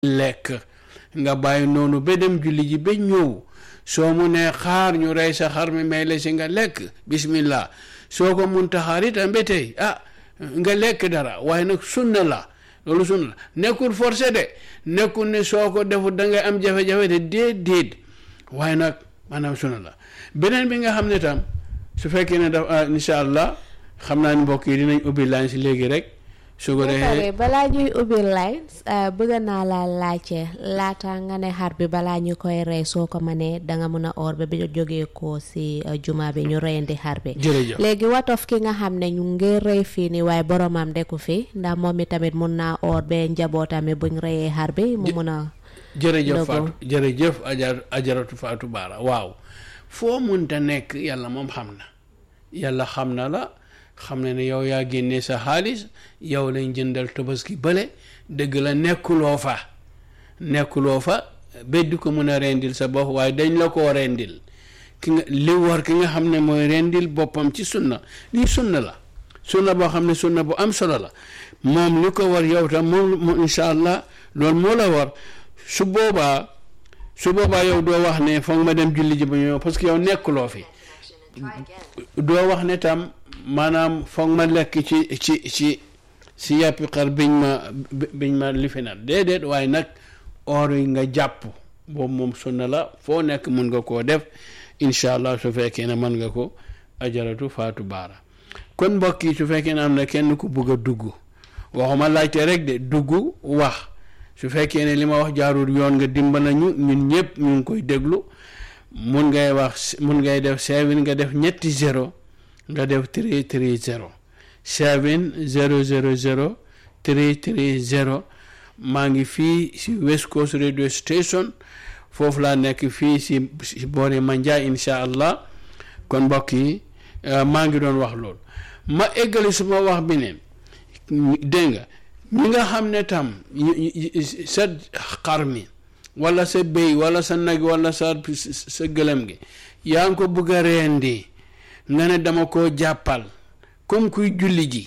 lekk nga bàyyi noonu ba dem julli ji ba ñëw soo mu nee xaar ñu rey sa xar mi may la si nga lekk bismillah soo ko mun taxaar itam ba tey ah nga lekk dara waaye nag sunna la loolu sunna la nekkul forcé de nekkul ne soo ko defut da ngay am jafe-jafe de déet déet waaye nag maanaam sunna la beneen bi nga xam ne tam su fekkee ne daf incha allah xam naa ni mbokk yi dinañ ubbi line si léegi rek su ko defee balaa ñuy ubbi lines bëgg naa la laajte laata nga ne xar bi balaa ñu koy rey soo ko mënee danga mun a or ba bi jógee ko si juma bi ñu reyandi xar bi jërëjëf léegi watof ki nga xam ne ñu ngi rey fii nii waaye boromam deku fi ndax moom mi tamit mun naa or ba njabootam buñ reyee xar bi mu mun a jërëjëf Fatou jërëjëf ajar ajaratu Fatou Baara waaw foo munta nekk yàlla moom xam na yàlla xam na la xam ne ne yow yaa génnee sa xaalis yow lañ jëndal tabaski bële dëgg la nekkuloo fa nekkuloo fa beddi ko mën a rendil sa bopp waaye dañ la koo rendil ki nga li war ki nga xam ne mooy rendil boppam ci sunna lii sunna la sunna boo xam ne sunna bu am solo la moom li ko war yow tam moom incha allah loolu moo la war su boobaa su boobaa yow doo wax ne foog ma dem julli ji ba ñëw parce que yow nekkuloo fi doo wax ne tam maanaam foog ma lekk ci ci ci si yàppi xar biñ ma biñ ma lifinal déedéet waaye nag or yi nga jàpp boobu moom sunna la foo nekk mun nga koo def incha allah su fekkee ne mën nga ko ajaratu faatu baara kon mbokk yi su fekkee ne am na kenn ku bugg a dugg waxuma laajte rek de dugg wax su fekkee ne li ma wax jaarul yoon nga dimbala ñu ñun ñëpp ñu ngi koy déglu mun ngay wax mun ngay def seven nga def ñetti zéro nga def three three zero seven zero zero zero three three zero maa ngi fii si West Coast radio station foofu laa nekk fii si si boori Manjai incha allah kon mbokk yi maa ngi doon wax loolu ma eggali suma wax bi ne dégg nga ñi nga xam ne tam sa xar mi wala sa béy wala sa nag wala sa sa gëlëm gi yaa ngi ko bëgg a reendi nga ne dama koo jàppal comme kuy julli ji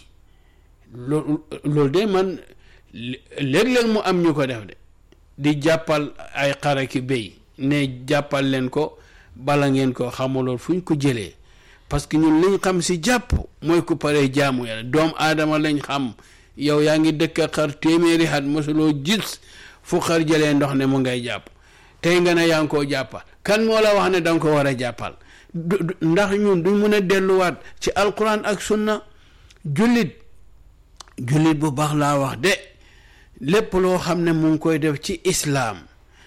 loolu loolu de man léeg-léeg mu am ñu ko def de di jàppal ay xare ki béy ne jàppal leen ko bala ngeen ko xamuloon fu ñu ko jëlee parce que ñun liñ xam si jàpp mooy ku paree jaamu yàlla doom aadama lañ xam yow yaa ngi dëkk xar téeméeri xat mosuloo gis fu xar jëlee ndox ne mu ngay jàpp tey nga ne yaa ngi koo jàppal kan moo la wax ne danga ko war a jàppal ndax ñun duñ mun a delluwaat ci alquran ak sunna jullit jullit bu baax laa wax de lépp loo xam ne mu ngi koy def ci islaam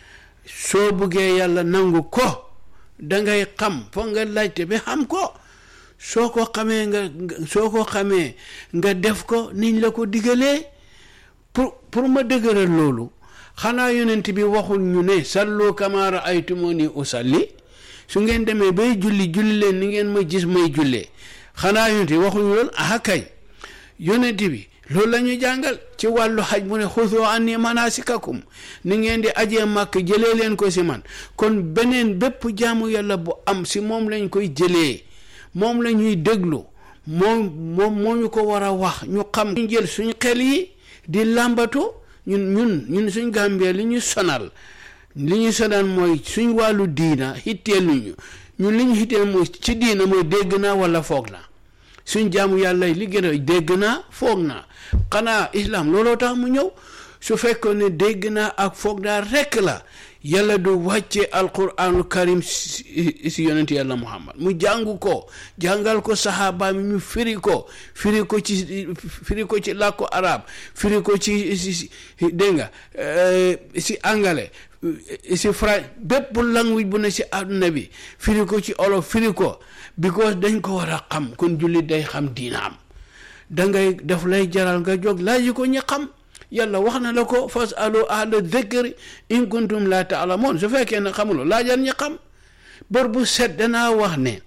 soo buggee yàlla nangu ko dangay xam foog nga laajte bi xam ko soo ko xamee nga soo ko xamee nga def ko niñ la ko digalee pour pour ma dëgëral loolu xanaa yonent bi waxul ñu ne sallu kama raaytumuni usalli su ngeen demee bay julli julli leen ni ngeen ma gis may jullee xanaa yonent bi waxuñu loolu ah kay yonent bi loolu la ñu jàngal ci wàllu xaj mu ne xusu anni manasikakum ni ngeen di ajee màkk jëlee leen ko si man kon beneen bépp jaamu yàlla bu am si moom lañ koy jëlee moom la ñuy déglu moom moom moo ñu ko war a wax ñu xam ñu jël suñ xel yi di làmbatu ñun ñun ñun suñ gàmbee li ñu sonal li ñu sonal mooy suñ wàllu diina xitteeluñu ñun li ñu xitteel mooy ci diina mooy dégg naa wala foog naa suñ jaamu yàlla li gën a dégg naa foog naa xanaa islam looloo tax mu ñëw su fekkoon ne dégg naa ak foog naa rekk la yàlla du wàcce alquraanul karim si yonent yàlla muhammad mu jàngu ko jàngal ko saxaaba mi ñu firi ko firi ko ci firi ko ci làkku arab firi ko ci si dégg nga si angale si fra bépp language bu ne si àdduna bi firi ko ci olof firi ko because dañ ko war a xam kon jullit day xam diinaam dangay daf lay jaral nga jóg laaj ko ñi xam yàlla wax na la ko fas alu ahla dhikri in kuntum la taalamoon su fekkee ne xamuloo laajal ñi xam bor bu set danaa wax ne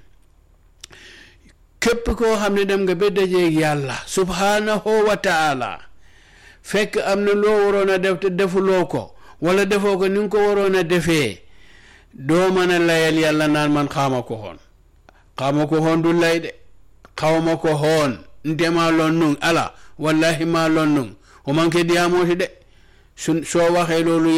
képp koo xam ne dem nga ba dajeeg yàlla subhanahu wa taala fekk am na loo waroon a def te defuloo ko wala defoo ko ni nga ko waroon a defee doo mën a layal yàlla naan man xaama ko xoon xaama ko xoon du lay de xawma ko xoon ndema lon nun ala wallahi ma lon nun o manque diyamooti de su soo waxee loolu